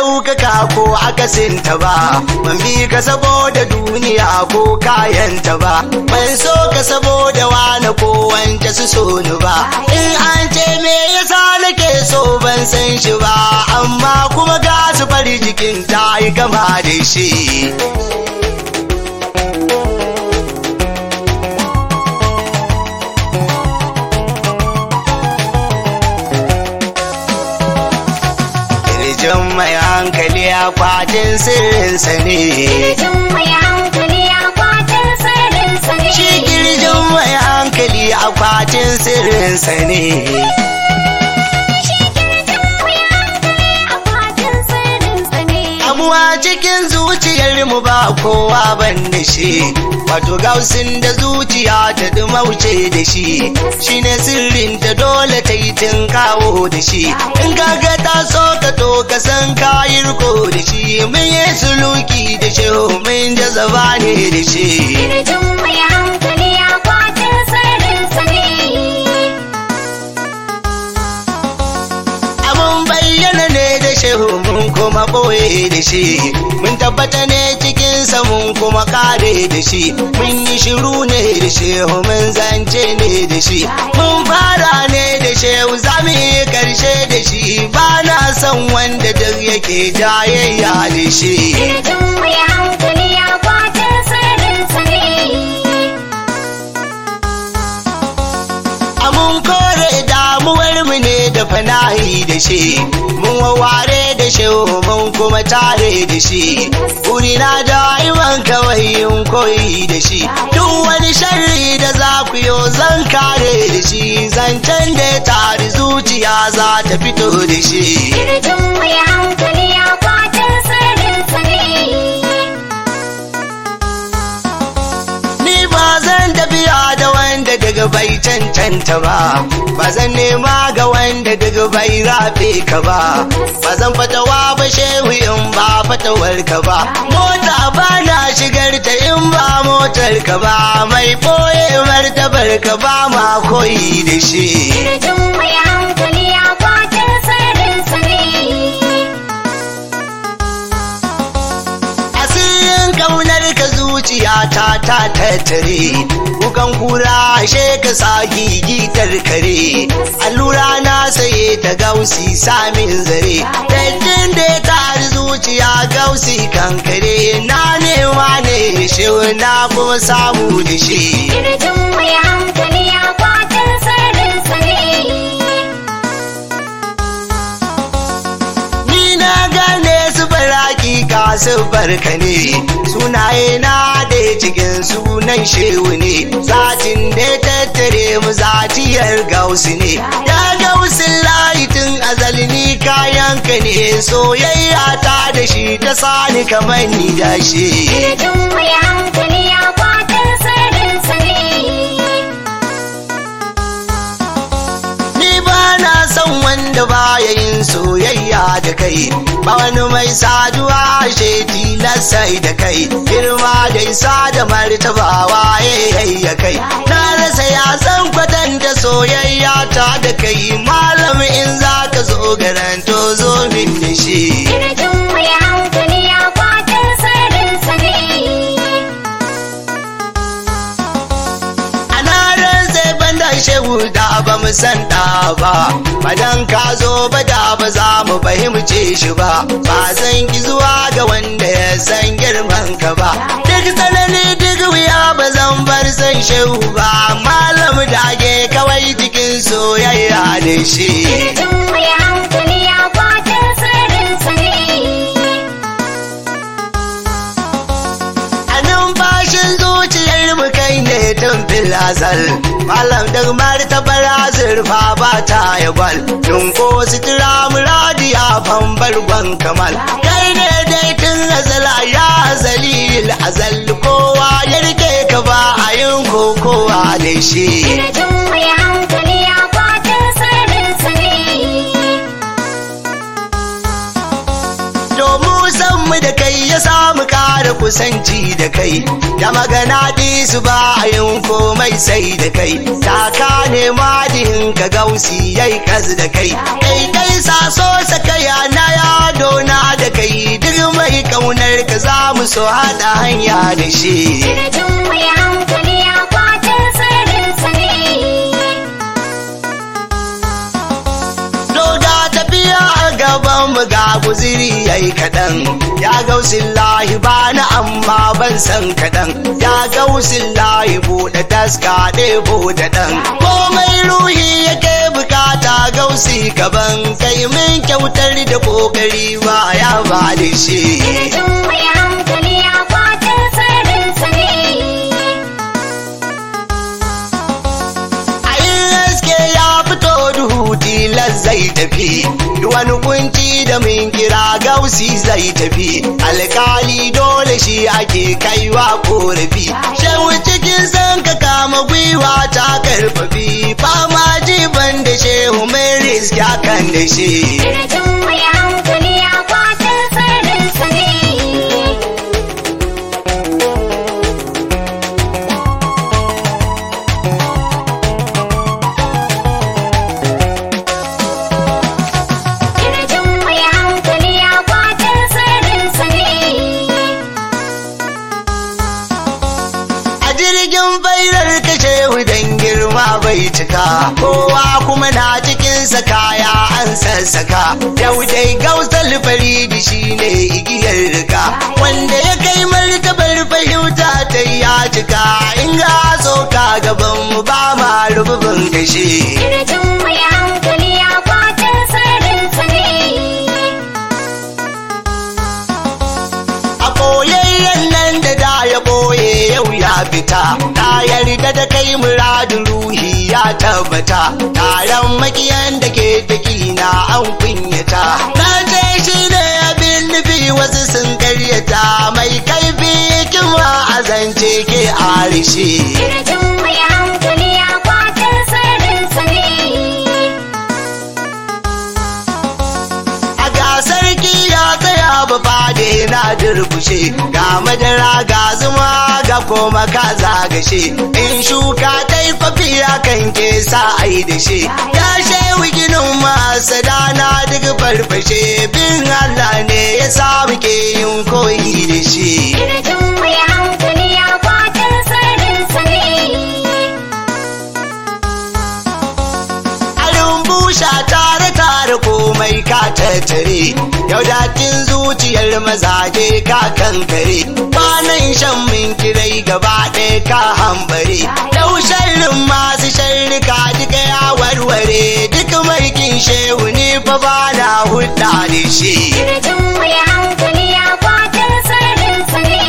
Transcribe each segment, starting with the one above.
ɗaukaka ko akasinta ba ban bi ka saboda duniya ko kayanta ba ban so ka saboda wani ko wance su so ni ba in an ce me yasa nake so ban san shi ba amma kuma ga su fari jikin ta yi gama da shi Kirjin mai hankali akwatin sirrinsa ne. Kirjin mai hankali akwatin sirrinsa ne. Shi kirjin mai hankali akwatin sirrinsa ne. Shi kirjin mai hankali akwatin sirrinsa ne. Amuwa cikin zuciyar mu ba kowa ban da shi. Wato gausin da zuciya ta dumauce da shi. Shi ne sirrin ta dole ta yi tun kawo da shi. In kaga ta so ka to ka san kayi riko da shi. Mun yi suluki da shi mun jazaba ne da shi. Kirjin mai hankali akwatin sirrinsa ne. Abun bayyana ne da shehu mun kuma ɓoye da shi mun tabbata ne cikinsa mun kuma kare da shi mun yi shiru ne da shehu mun zance ne da shi mun fara ne da shehu za mu yi karshe da shi ba na son wanda duk yake jayayya da shi Kirjin mai hankali akwatin sirrinsa ne. mun kore damuwar mu ne da fanahi da shi mun waware da shi mun kuma tare da shi na da iman kawai yin koyi da shi duk wani sharri da za ku yo zan kare da shi zancen da ya tari zuciya za ta fito da shi Kirjin mai hankali akwatin sirrinsa ne. Ni ba zan tafiya da wanda daga bai cancanta ba, ba zan nema ga wanda daga bai rafe ka ba, ba zan fatawa ba shehu in ba fatawar ka ba, mota ba na shigar ta in ba motar ka ba, mai ɓoye martabar ka ba ma koyi da shi. Kirjin mai hankali akwatin sirrinsa ne. asirin kaunar ka zuciya ta ta tattare kukan kura ashe ka sa gigitar kare allura na saye ta gausi samin zare dattin da ya tari zuciya gausi kankare na nema ne shi na kuma samu da shi Kirjin mai hankali akwatin sirrinsa ne. Ni na gane su baraki ka su barka ne sunaye na da cikin sunan shehu ne zatin da ya tattare mu zatiyar gausu ne ya gausin layitin azali ni kayanka ne soyayya ta da shi ta sani kamar ni da shi Kirjin mai hankali akwatin sirrinsa ne. Ni ba na son wanda baya yin soyayya da kai, ba wani mai saduwa she tilasai da kai, girma da isa da martabawa ya kai. Na rasa ya san kwatanta soyayya ta da kai, malam in za ka zo garanto zo min da shi. Kirjin mai hankali akwatin sirrinsa ne. Ana rantse banda shehu da ba mu san da ba, badan ka zo ba da ba za mu fahimce shi ba, ba zan ki zuwa ga wanda ya san girman ka ba. Duk tsanani duk wuya ba zan bar san shehu ba, malam dage kawai cikin soyayya da shi. Kirjin mai hankali akwatin sirrinsa ne. A numfashin zuciyar mu kai ne tun filazal Malam da martabar azurfa ba ta ya gwal Dunko sutura muradi a fambar gwan kamal Kai ne dai tun azala ya azali azal kowa ya rike ka ba a yin kokowa da shi Kirjin mai hankali akwatin sirrinsa ne. domin san mu da kai ya samu ƙara kusanci da kai da magana su ba a yin komai sai da kai taka ne madin ka gausi yayi kas da kai kai kai saso sakaya na yado na da kai su haɗa hanya da shi Kirjin mai hankali akwatin sirrinsa ne. Doga tafiya a gaban mu ga guziri yayi kaɗan. Ya gausin lahi bani amma ban san kaɗan. Ya gausin lahi buɗe taska ɗebo da ɗan. Komai ruhi yake bukata gausi gaban kai min kyautar da ƙoƙari ba ya ba da shi. Kirjin mai hankali akwatin sirrinsa ne. A yin haske ya fito duhu tilas zai tafi Duk wani kunci da min kira gausi zai tafi alkali dole shi ake kaiwa korafi shehu cikin san ka kama gwiwa ta karfafi fama jiban da shehu mai riski kan da shi Kirjin mai hankali akwatin sirrinsa ne. Kirjin mai hankali akwatin sirrinsa ne. a jirgin bairar kashe dan girma bai cika kowa kuma na cikinsa kaya an sassaka yau dai gausar faridi shine igiyar rika wanda ya kai martabar fahimta ta ya cika in ga soka gaban mu ba ma rububin kashe Kirjin mai hankali akwatin sirrinsa ne. a koyayyen nan da da ya boye yau ya fita ta yarda da kai muradin ruhi ya tabbata taron makiyan da ke na an kunyata na ce shi ne abin nufi wasu sun karyata mai kaifi hikima a zance ke arishe Kirjin mai hankali akwatin sirrinsa ne. a gasar ya tsaya ba fade na durkushe ga madara ga zuma ga koma ka zagashe in shuka ta yi fafiya kan ke sa ai da shi ya shewi ginin masu dana duk farfashe bin Allah ne ya sa muke yin koyi da shi Kirjin mai hankali akwatin sirrinsa ne. a rumbusha tare tare komai ka tattare yau datin zuciyar mazaje ka kankare kwanan shan min kirai gaba ɗaya ka hambare yau sharrin masu sharrika duka ya warware duk markin shehu ne fa ba na hudda da shi Kirjin mai hankali akwatin sirrinsa ne.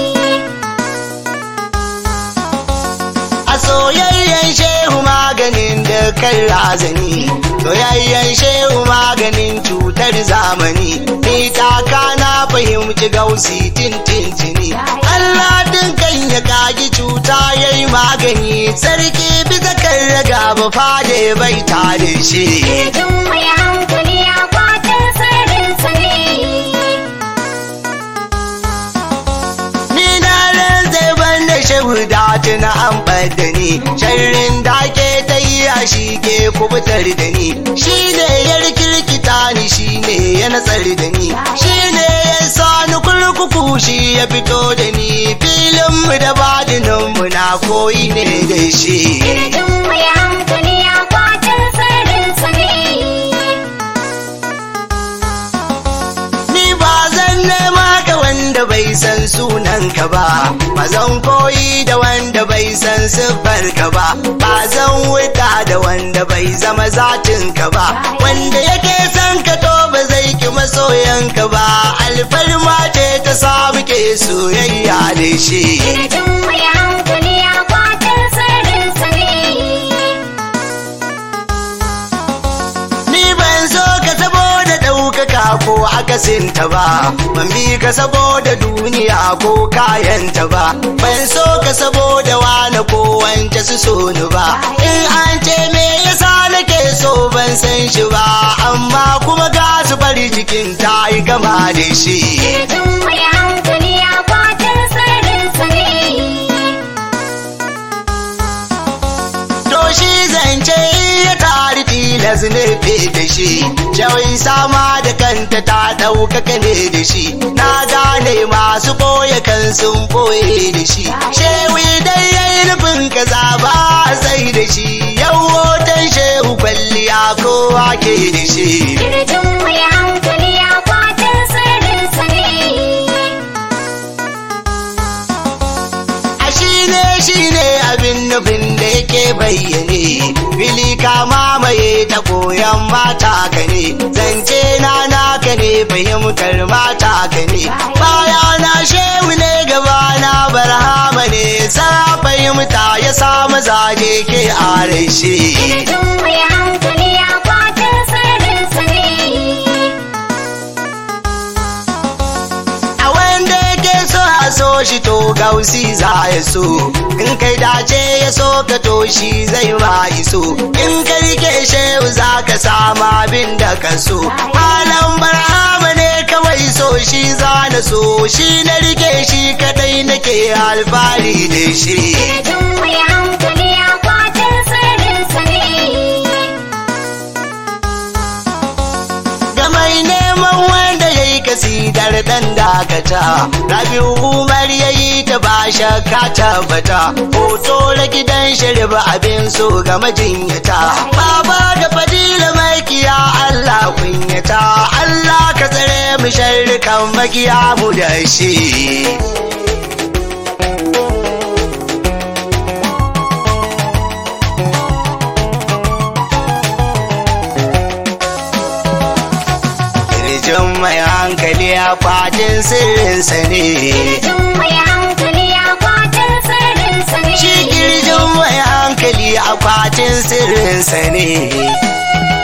a soyayyen shehu maganin da kan razani soyayyen shehu maganin cutar zamani ni taka na fahimci gausi tintintini Allah din kan ya kagi cuta yayi magani sarki bisa kan raga ba fade bai ta da shi Kirjin mai hankali akwatin sirrinsa ne. ni na ran zai banda shehu da tuna an da ni sharrin da ke ta yi a shi ke kubutar da ni shi ne ya rikirkita ni shi ne ya natsar da ni shi ne ya sa ni kurkuku shi ya fito da ni filin mu da badinin mu na koyi ne da shi Kirjin mai hankali akwatin sirrinsa ne. Ni ba zan nema ka wanda bai san sunan ka ba, ba zan koyi da wanda bai san siffar ka ba, ba zan wuta da wanda bai zama zatin ka ba, wanda yake san ka to ba zai ki masoyan ka ba, alfarma ce ta samu ke soyayya da shi. Kirjin mai hankali akwatin sirrinsa ne. Ni ban so ka saboda ɗaukaka ko akasinta ba, ban bi ka saboda duniya ko kayanta ba, ban so ka saboda wane ko wance su so ni ba. In an ce me yasa nake so ban san shi ba, amma kuma ga su bari cikin ta yi gama da shi. Kirjin mai hankali akwatin sirrinsa ne. To shi zance iya tari tilas su nufe da shi shawai sama da kanta ta ɗaukaka ne da shi na gane masu ɓoye kan sun ɓoye da shi shewi dai yayi nufin kaza ba sai da shi yau hoton shehu kwalliya kowa ke da shi Kirjin mai hankali akwatin sirrinsa ne. a shi ne shi ne abin nufin da yake bayyane fili ka mamaye ta koyan mata ka ne zance na naka ne fahimtar mata ka ne baya na shehu ne gaba na barhama ne sa fahimta ya samu zage ke are shi Kirjin mai hankali akwatin sirrinsa ne. a wanda yake so a so shi to gausi za ya so in kai dace ya so ka to shi zai ma iso in ka rike shehu za ka samu abin da ka so malam barhama ne kawai so shi za na so shi na rike shi kadai nake alfahari da shi Kirjin mai hankali akwatin sirrinsa ne. ga mai neman wanda ya yi kasidar dan dakata rabiu umar ya yi ta ba shakka tabbata hoto na gidan sharif abin so ga majinyata baba da fadila makiya allah kunyata allah ka tsare mu sharrikan makiya mu da shi Kirjin mai hankali a kwatin sirrinsa ne. Kirjin mai hankali akwatin sirrinsa ne. Shi kirjin mai hankali a kwatin sirrinsa ne.